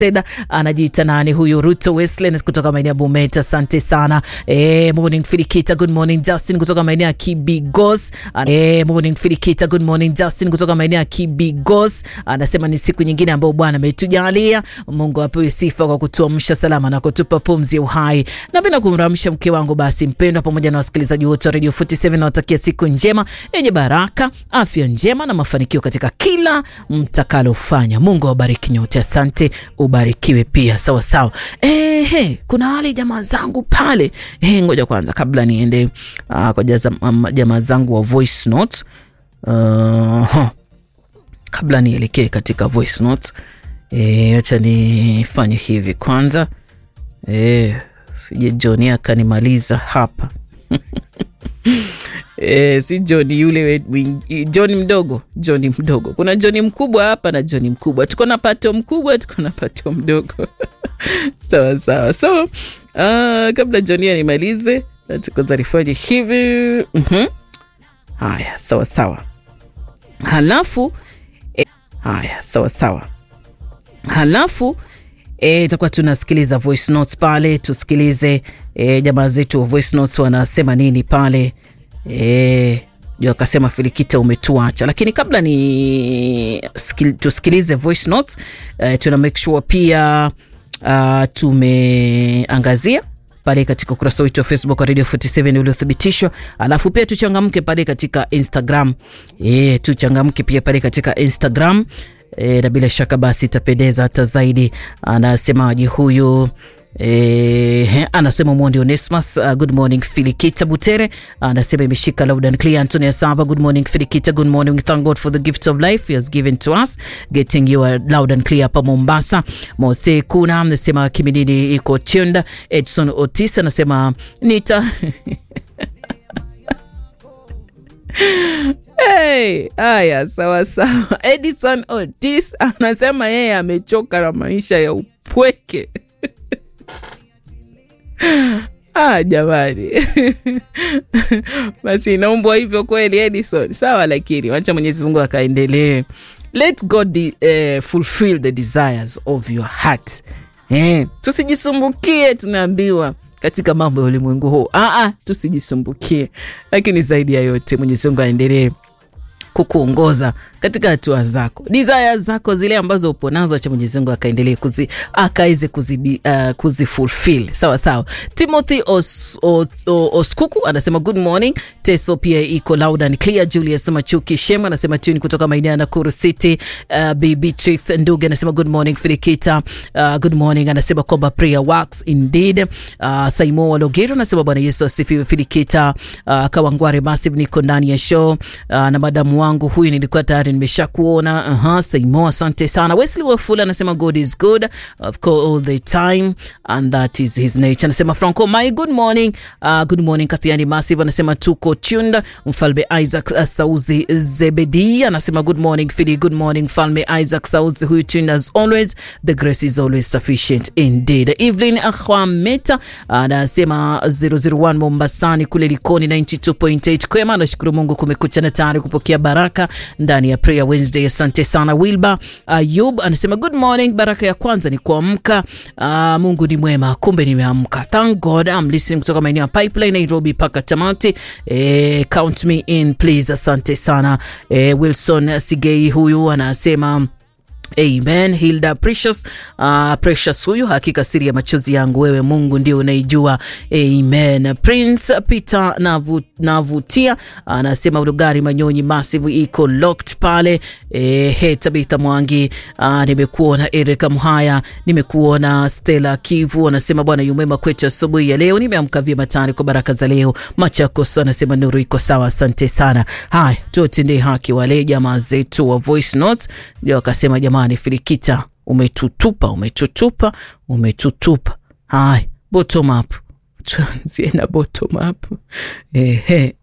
Teda anajiita nani huyu? Ruto Wesley kutoka maeneo ya Bomet, asante sana. Eh, morning Filikita, good morning Justin kutoka maeneo ya Kibigos. Eh, morning Filikita, good morning Justin kutoka maeneo ya Kibigos. Anasema ni siku nyingine ambayo Bwana ametujalia. Mungu apewe sifa kwa kutuamsha salama na kutupa pumzi ya uhai. Napenda kumramsha mke wangu basi mpendwa, pamoja na wasikilizaji wote wa Radio 47 nawatakia siku njema yenye baraka, afya njema na mafanikio katika kila mtakalofanya. Mungu awabariki nyote, asante ubarikiwe pia sawa sawa. Ehe, kuna wale jamaa zangu pale eh, ngoja kwanza kabla niende uh, kwa jamaa zangu wa voice note uh, kabla nielekee katika voice note eh, acha nifanye hivi kwanza eh, sije John akanimaliza hapa E, si John yule John mdogo, John mdogo. Kuna John mkubwa hapa na John mkubwa, tuko na pato mkubwa, tuko na pato mdogo sawa sawa. So uh, kabla John animalize, tukoza nifanye hivi mm -hmm. Haya, sawa sawa, halafu e, haya sawa sawa, halafu itakuwa e, tunasikiliza voice notes pale, tusikilize e, jamaa zetu wa voice notes wanasema nini pale. E, ndio akasema Filikita umetuacha, lakini kabla ni skil, tusikilize voice notes e, tuna make sure pia uh, tumeangazia pale katika ukurasa wetu wa Facebook wa Radio 47 uliothibitishwa, alafu pia tuchangamke pale katika Instagram e, tuchangamke pia pale katika Instagram e, na bila shaka basi itapendeza hata zaidi. Anasemaje huyu? Eh, anasema Mondi Onesmus, uh, good morning Filikita Butere anasema imeshika loud and clear. Antonio Saba, good morning Filikita, good morning. We thank God for the gift of life he has given to us, getting you loud and clear hapa Mombasa. Mose Kuna anasema Kiminini iko tunda. Edson Otis anasema nita Hey, haya sawa sawa. Edison Otis anasema yeye amechoka na maisha ya upweke. Ah, jamani basi inaumbwa hivyo kweli Edison, sawa, lakini wacha Mwenyezi Mungu akaendelee. Let God uh, fulfill the desires of your heart. Eh, tusijisumbukie tunaambiwa katika mambo ya ulimwengu huu. Ah, ah, tusijisumbukie, lakini zaidi ya yote Mwenyezi Mungu aendelee kukuongoza katika hatua zako, desire zako zile ambazo upo nazo, acha Mwenyezi Mungu akaendelee kuzi akaweze kuzi, uh, kuzifulfill sawa sawa. Timothy Os, Os, Os, Oskuku anasema good morning. Teso pia iko loud and clear. Julius Machuki Shema anasema tuni kutoka maeneo ya Nakuru City. Uh, Beatrix Nduge anasema good morning Filikita. Uh, good morning anasema kwamba prayer works indeed. Uh, Saimo Walogero anasema Bwana Yesu asifiwe Filikita. Uh, Kawangware Massive niko ndani ya show uh, na madamu wangu huyu nilikuwa tayari nimesha kuona. Aha, Saimo, asante sana. Wesley Wafula anasema God is good of course all the time and that is his nature. Anasema Franco, my good morning. Uh, good morning Kathiani Massive anasema tuko tuned. Mfalme Isaac uh, Sauzi Zebedi anasema good morning Philly, good morning Mfalme Isaac Sauzi huyu tuned as always. The grace is always sufficient indeed. Evelyn Akhwameta anasema uh, 001 Mombasani kule Likoni 92.8 kwema. Nashukuru Mungu kumekucha na tayari kupokea baraka ndani ya Prayer Wednesday. Asante sana Wilba Ayub uh, anasema good morning. Baraka ya kwanza ni kuamka. Uh, Mungu ni mwema, kumbe nimeamka. Thank God I'm listening kutoka maeneo ya Pipeline Nairobi paka tamati. Eh, count me in please. Asante sana eh, Wilson Sigei huyu anasema Amen. Hilda Precious, uh, Precious huyu hakika siri ya machozi yangu wewe Mungu ndio unaijua. Amen. Prince Peter navu, navutia anasema uh, Lugari Manyonyi Massive iko locked pale. Eh, he Tabitha Mwangi uh, nimekuona Erika Mhaya, nimekuona Stella Kivu anasema Bwana yumema kwetu asubuhi ya leo, nimeamka vyema tayari kwa baraka za leo. Machakos anasema nuru iko sawa, asante sana. Haya, tutendee haki wale jamaa zetu wa voice notes, ndio akasema jamaa ni Filikita, umetutupa umetutupa umetutupa. Haya, bottom up, tuanzie na bottom up. Ehe,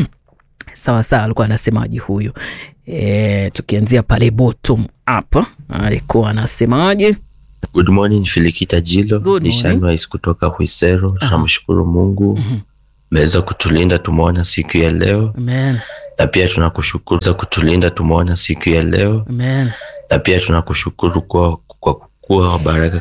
sawa sawa, alikuwa anasemaje huyu? E, tukianzia pale bottom up alikuwa anasemaje? Good morning Filikita Jilo, Good ni morning. Shanwais kutoka Hwisero. Tunamshukuru Mungu meweza kutulinda, tumeona siku ya leo, Amen, na pia tunakushukuru za kutulinda, tumeona siku ya leo, amen, na pia tunakushukuru kwa, kwa kuwa wa baraka